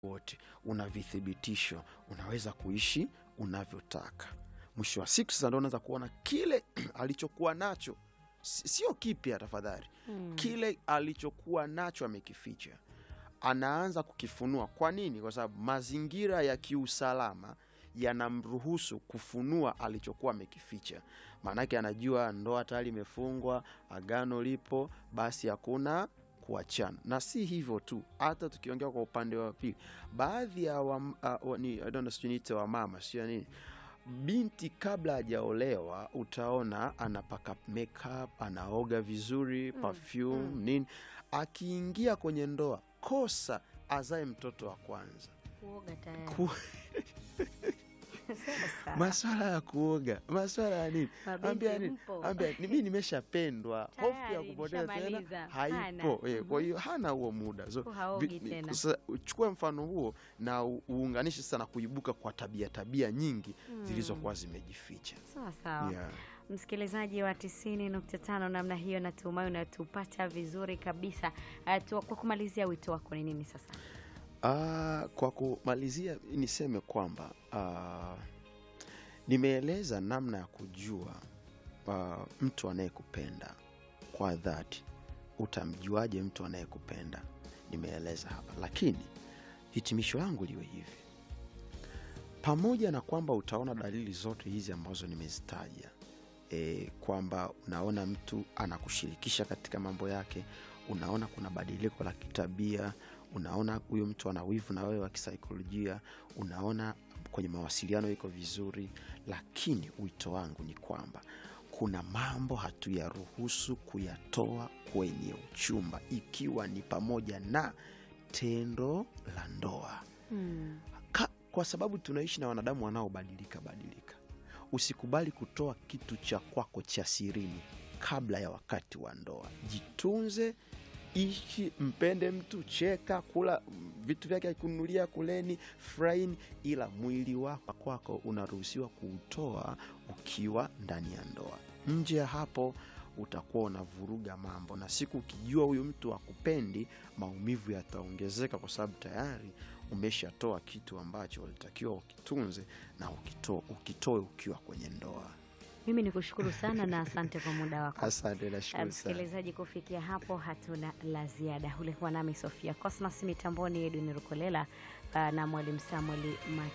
wote, una vithibitisho, unaweza kuishi unavyotaka. Mwisho wa siku sasa ndo unaanza kuona kile alichokuwa nacho si- sio kipya, tafadhali Mm. kile alichokuwa nacho amekificha, anaanza kukifunua. Kwa nini? Kwa sababu mazingira ya kiusalama yanamruhusu kufunua alichokuwa amekificha. Maanake anajua ndoa tayari imefungwa, agano lipo, basi hakuna kuachana. Na si hivyo tu, hata tukiongea kwa upande wa pili, baadhi ya wa, uh, ni, I don't know, sijui niite wamama sio nini binti kabla hajaolewa utaona anapaka makeup, anaoga vizuri Mm, perfume mm. nini. Akiingia kwenye ndoa, kosa azae mtoto wa kwanza. Kuoga tayari. Ku, Sasa, maswala ya kuoga, maswala ya nini, mabinti ambia nini, mpo. ambia ni mimi nimeshapendwa, hofu ya Tayari, kupoteza tena nishamaliza. haipo. Hana. Eh, kwa hiyo hana huo muda so, Huku haogi vi- tena. sasa uchukue mfano huo na u- uunganishe sasa na kuibuka kwa tabia tabia nyingi Mm. zilizokuwa zimejificha. Sawa sawa. Yeah. Msikilizaji wa tisini nukta tano namna hiyo, natumai unatupata vizuri kabisa. Uh, tu, kwa kumalizia, wito wako ni nini sasa? Ah, kwa kumalizia niseme kwamba ah, nimeeleza namna ya kujua ah, mtu anayekupenda kwa dhati. Utamjuaje mtu anayekupenda? Nimeeleza hapa, lakini hitimisho langu liwe hivi: pamoja na kwamba utaona dalili zote hizi ambazo nimezitaja, e, kwamba unaona mtu anakushirikisha katika mambo yake, unaona kuna badiliko la kitabia, unaona huyu mtu ana wivu na wewe wa kisaikolojia, unaona kwenye mawasiliano iko vizuri, lakini wito wangu ni kwamba kuna mambo hatuyaruhusu kuyatoa kwenye uchumba, ikiwa ni pamoja na tendo la ndoa Hmm. Ka, kwa sababu tunaishi na wanadamu wanaobadilika badilika. Usikubali kutoa kitu cha kwako cha sirini kabla ya wakati wa ndoa. Jitunze, ishi, mpende mtu, cheka, kula mm, vitu vyake akununulia, kuleni, furahini, ila mwili wako kwako unaruhusiwa kuutoa ukiwa ndani ya ndoa. Nje ya hapo utakuwa unavuruga mambo, na siku ukijua huyu mtu akupendi, maumivu yataongezeka kwa sababu tayari umeshatoa kitu ambacho ulitakiwa ukitunze na ukito, ukitoe ukiwa kwenye ndoa. Mimi ni kushukuru sana na asante kwa muda wako. Asante, Uh, nashukuru sana. Msikilizaji, kufikia hapo hatuna la ziada. Ulikuwa nami Sofia Cosmas, mitamboni Edwin Rukolela uh, na mwalimu Samuel Mati.